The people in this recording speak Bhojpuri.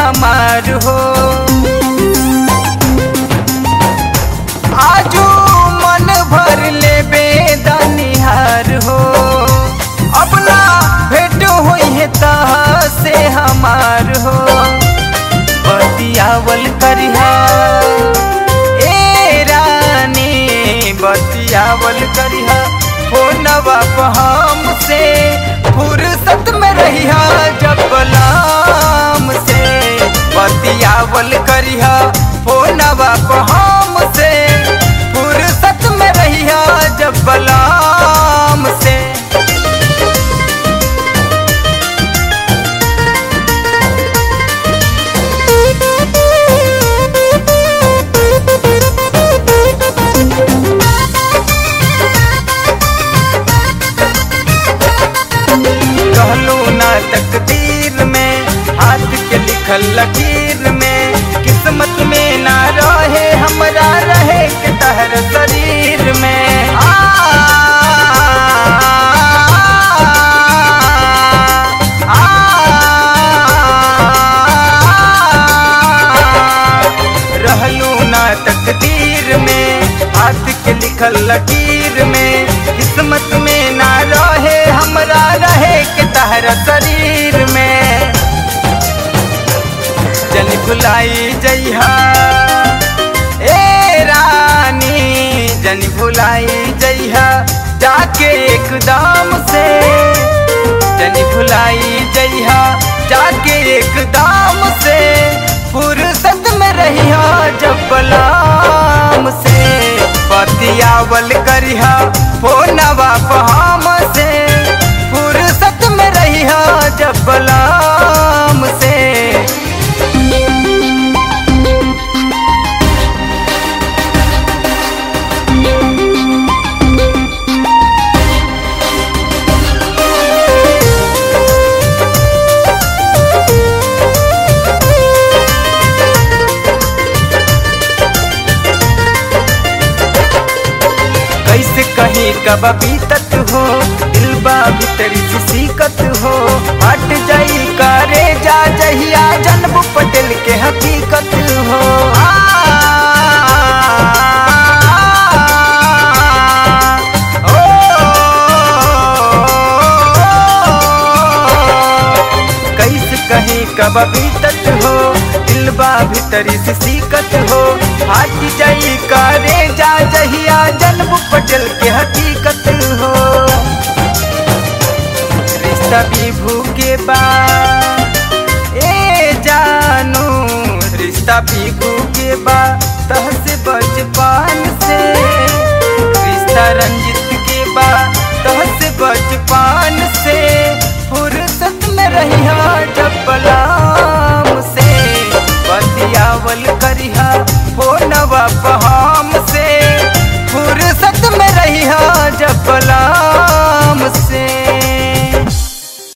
हमार हो आजू मन भर ले बेदनिहार हो अपना भेंट हुई है तह से हमार हो बतियावल करिहा ए रानी बतियावल करिहा फोनवा पर हमसे फुर्सत में रहिहा जब गुलाम से बतियावल करिहा फोनवा पर हमसे फुर्सत में रहिहा जब गुलाम से कहलू ना तकदीर में हाथ के लिखल लकीर में किस्मत में ना रहे हमरा रहे के तहर शरीर में आ, आ, रहलू ना तकदीर में हाथ के लिखल लकीर में किस्मत में ना रहे हमरा रहे के तहरा शरीर में जन भुलाई जइहा ए रानी जन भुलाई जइहा जाके एकदम से जन भुलाई जइहा जाके एकदम से फुर्सत में रहिहा जब बलाम से बतियावल करिहा फोनवा हम से फुर्सत में रहिहा जब बलाम से कैसे कहीं कब बीतत हो दिलबा भीतर से सीकत हो हट जाई करे जा जहिया जन्म पटेल के हकीकत हो आ, ओ, कैसे कहीं कब बीतत हो दिलबा भीतरी से सीकत हो हाथ जाई करे जा जहिया जन्म पटल के हकीकत हो रिश्ता विभू के बाद ए जानू रिश्ता विभू के बाद तह से बचपन से रिश्ता रंजित के बाद तह से बचपन से फुर्सत में रहिया जब बलाम से बतियावल करिहा फोनवा पर हम